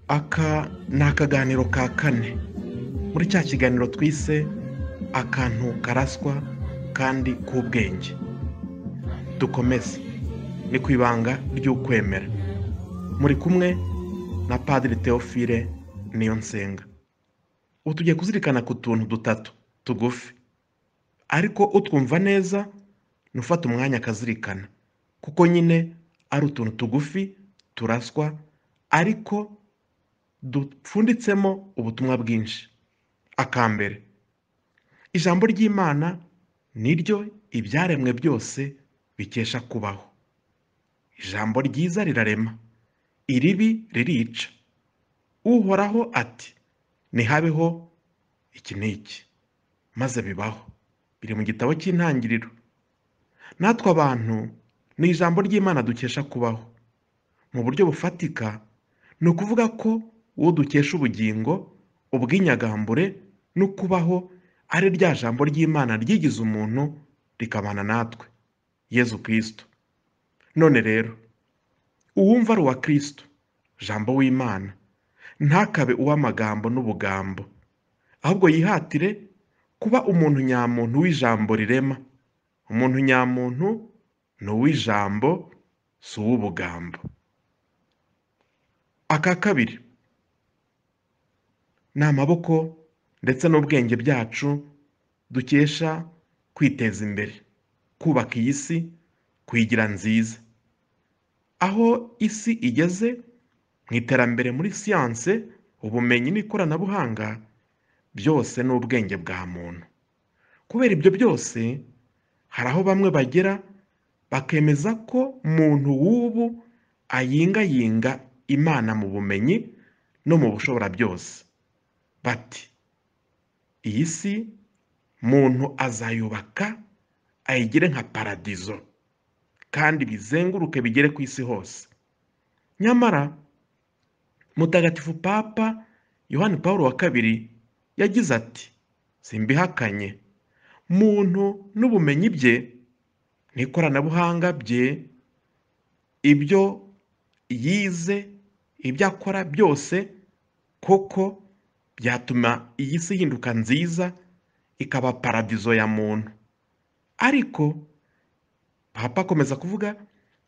aka ni akaganiro ka kane muri cya kiganiro twise akantu karaswa kandi k'ubwenge dukomeze ni ku ibanga ry'ukwemera muri kumwe na padiri teofile niyo nsenga ubu tugiye kuzirikana ku tuntu dutatu tugufi ariko utwumva neza ni ufata umwanya akazirikana kuko nyine ari utuntu tugufi turaswa ariko dupfunditsemo ubutumwa bwinshi akambere ijambo ry'imana ni ryo ibyaremwe byose bikesha kubaho ijambo ryiza rirarema iribi ririca uhoraho ati ntihabeho iki n'iki maze bibaho biri mu gitabo cy'intangiriro natwe abantu ni ijambo ry'imana dukesha kubaho mu buryo bufatika ni ukuvuga ko uwo dukesha ubugingo ubw'inyagambure no kubaho ari rya jambo ry'imana ryigize umuntu rikabana natwe yezu kirisito none rero uwumva ari uwa kirisito jambo w'imana ntakabe uw'amagambo n'ubugambo ahubwo yihatire kuba umuntu nyamuntu w'ijambo rirema umuntu nyamuntu ni uw'ijambo si uw'ubugambo aka kabiri ni amaboko ndetse n'ubwenge byacu dukesha kwiteza imbere kubaka iyi si kuyigira nziza aho isi igeze mu iterambere muri siyanse ubumenyi n'ikoranabuhanga byose ni ubwenge bwa muntu kubera ibyo byose hari aho bamwe bagera bakemeza ko muntu w'ubu ayingayinga imana mu bumenyi no mu bushobora byose bati iyi si muntu azayubaka ayigire nka paradizo kandi bizenguruke bigere ku isi hose nyamara mutagatifu papa yohani paul wa kabiri yagize ati simbihakanye muntu n'ubumenyi bye n'ikoranabuhanga bye ibyo yize ibyo akora byose koko byatuma iyi si ihinduka nziza ikaba paradizo ya muntu ariko papa akomeza kuvuga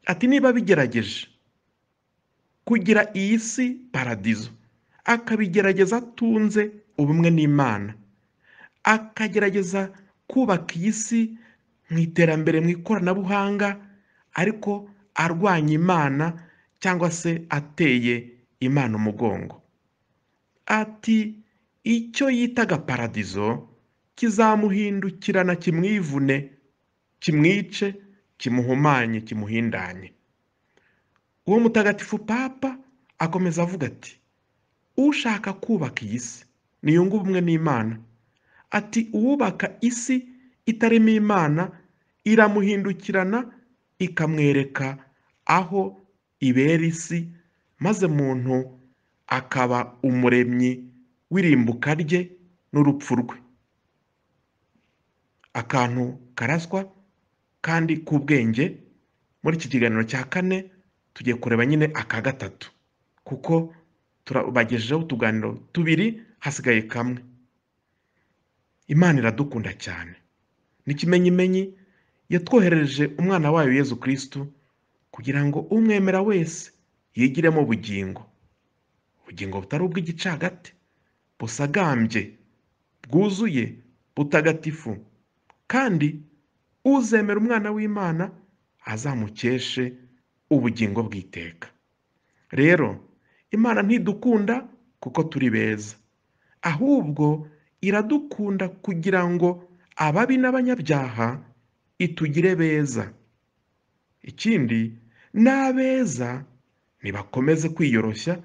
ati niba bigerageje kugira iyi si paradizo akabigerageza atunze ubumwe n'imana akagerageza kubaka iyi si mu iterambere mu ikoranabuhanga ariko arwanya imana cyangwa se ateye imana umugongo ati icyo yitaga paradizo kizamuhindukirana kimwivune kimwice kimuhumanye kimuhindanye uwo mutagatifu papa akomeza avuga ati ushaka kubaka iyi si niyungu ubumwe n'imana ati uwubaka isi itarimo imana iramuhindukirana ikamwereka aho ibera isi maze muntu akaba umuremyi w'irimbuka rye n'urupfu rwe akantu karaswa kandi k'ubwenge muri iki kiganiro cya kane tugiye kureba nyine aka gatatu kuko turabagejejeho utuganiro tubiri hasigaye kamwe imana iradukunda cyane n'ikimenyimenyi yatwohereje umwana wayo Yezu kirisitu kugira ngo umwemera wese yigiremo ubugingo ubugingo butari ubw'igicagate busagambye bwuzuye butagatifu kandi uzemera umwana w'imana azamukeshe ubugingo bw'iteka rero imana ntidukunda kuko turi beza ahubwo iradukunda kugira ngo ababi n'abanyabyaha itugire beza ikindi n'abeza ntibakomeze kwiyoroshya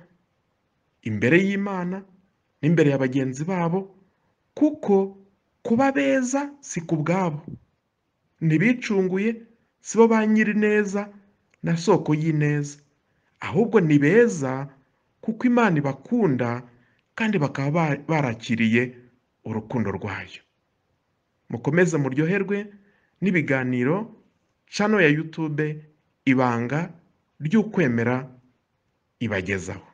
imbere y'imana n'imbere ya bagenzi babo kuko kuba beza si ku bwabo ntibicunguye si bo ba nyirineza na soko y'ineza ahubwo ni beza kuko imana ibakunda kandi bakaba barakiriye urukundo rwayo mukomeze muryoherwe n'ibiganiro cano ya yutube ibanga ry'ukwemera ibagezaho